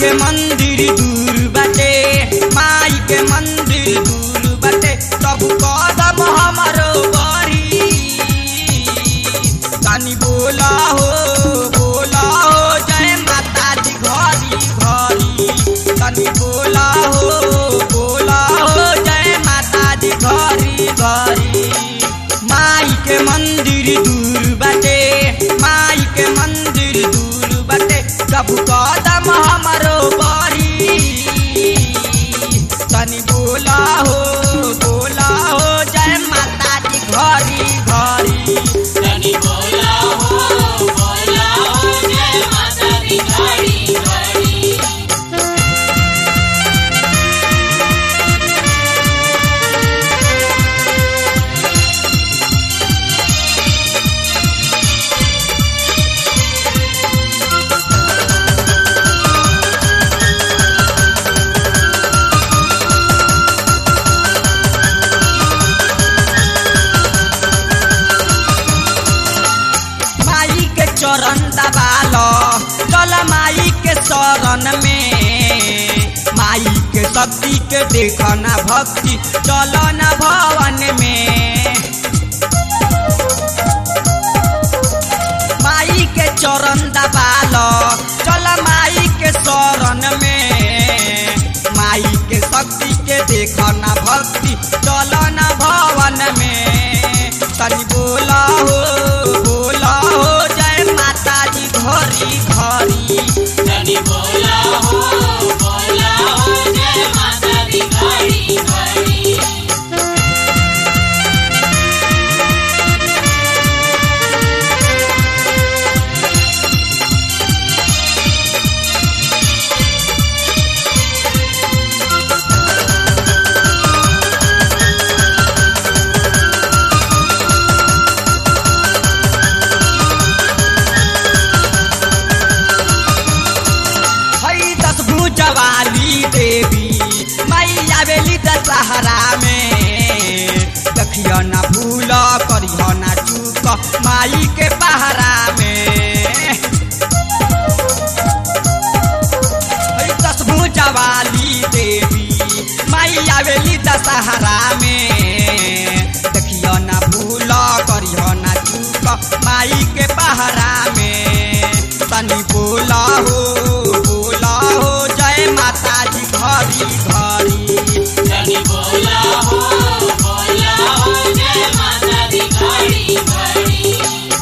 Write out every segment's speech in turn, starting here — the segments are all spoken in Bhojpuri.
के मंदिर दूर बाटे माई के मंदिर दूर बाटे सब कदम हमारो बड़ी तनी बोला हो बोला हो जय माता दी घरी घरी तनी बोला हो बोला हो जय माता दी घरी घरी माई के मंदिर दूर बाटे माई के मंदिर दूर बाटे सब कदम हमारो बड़ी तनी बोला हो बोला हो जय माता दी घरी घरी तनी बोला हो बोला हो जय माता दी घड़ी घड़ी माई के चरण दबालो चल माई के शरण में माई के शक्ति के देखना भक्ति चलो न भवन में माई के चरण दबालो चल माई के शरण में माई के शक्ति के देखना भक्ति चलो न भवन में तनी बोला हो बोला हो जय माता दी घरी घरी तनी बोला हो बोला हो जय माता दी घड़ी घड़ी हई दस भुजवाली देवी मैया बेली दशहरा में देखियो ना भूल करियो ना चूक माई के पहरा में हई दस भुजवाली देवी मैया बेली दशहरा में देखियो ना भूल करियो ना चूक माई के पहरा में तनी बोला हो बोला हो जय माता जी घरी घरी तनी बोला हो बोला हो जय माता दी घड़ी घड़ी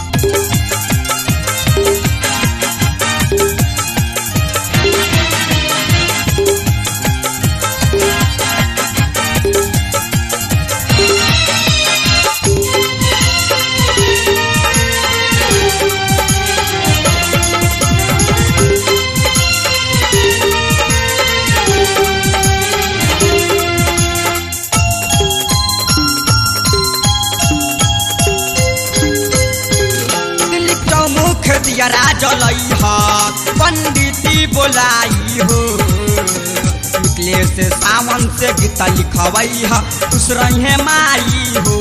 दिलीप चौमुख दियरा जलई ह पंडिती बोलाई हो निकले से सावन से गीत लिखवई ह खुश रहे माई हो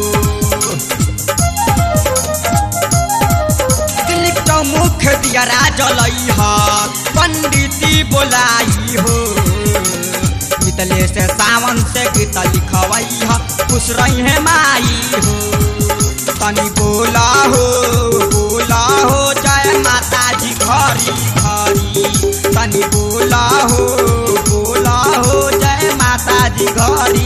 दिलीप चौमुख दियरा जलई ह पंडिती बोलाई हो मितले से सावन से गीत लिखवई ह खुश रहे माई हो तनी बोला हो बोला हो जय माता जी घरी घरी तनी बोला हो बोला हो जय माता जी घरी